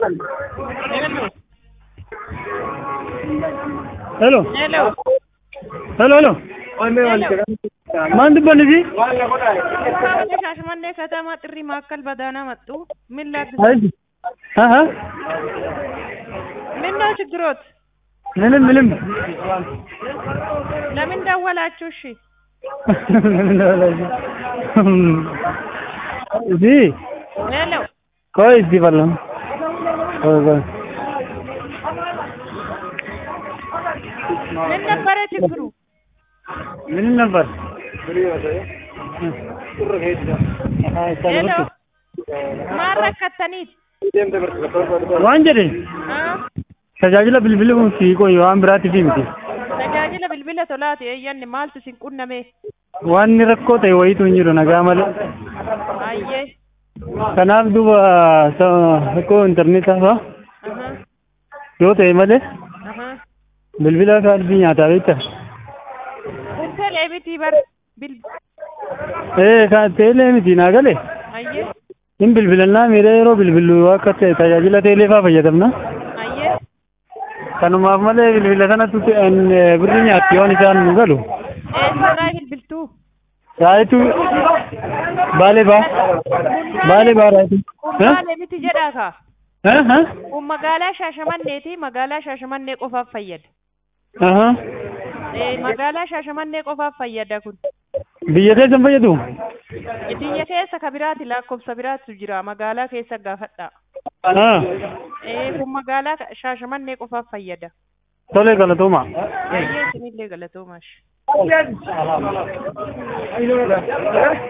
Hello. Hello. Hello, hello. ማን ትባልሽ? ሻሸመኔ ከተማ ጥሪ ማዕከል በደህና መጡ። ምን ላግዝ? አይ አሃ ምን ነው ችግሮት? ምንም ምንም ለምን ደወላችሁ? እሺ እዚህ ሄሎ ቆይ እዚህ በለም ቆይ ቆይ ምን ነበረ ችግሩ? ምን ነበር? ሄሎ ማን ረከተኒት? waan jedhe Ah, tajaajila bilbiluu fi qoyyu waan biraatiif miti tajaajila bilbila tolaati eeyyanni maaltu isin qunname? waan inni rakkoo ta'e wayitu hin jiru nagaa malee Ayyee. kanaaf duuba sa- rakkoo intarneetaa fa'a Aha, yoo ta'e malee aha. bilbila kaardii nyaataa beekta Kun telee miti bar bil ee kan teelee miti naa galee ayyee hin bilbilannaa miidhaa yeroo bilbillu akka ta'e tajaajila teelee fa'aa fayyadamna ayyee kanumaaf malee bilbila sanatti birri nyaatti yoon isaan nu galu eessarraa bilbiltuu? raayitu baalee baa baalee baa raayitu Kun maalee miti jedhaa kaa? Eh, eh? Kun magaalaa Shaashamanneeti magaalaa Shaashamannee qofaaf fayyada. Aha. Eh, magaalaa Shaashamannee qofaaf fayyada kun. Biyya keessan fayyadu? Biyya keessa ka biraati lakkoofsa biraatu jira magaalaa keessa gaafadha. Ah. Eh, kun magaalaa Shaashamannee qofaaf fayyada. Tole galatooma. Baay'ee isinillee galatoomash.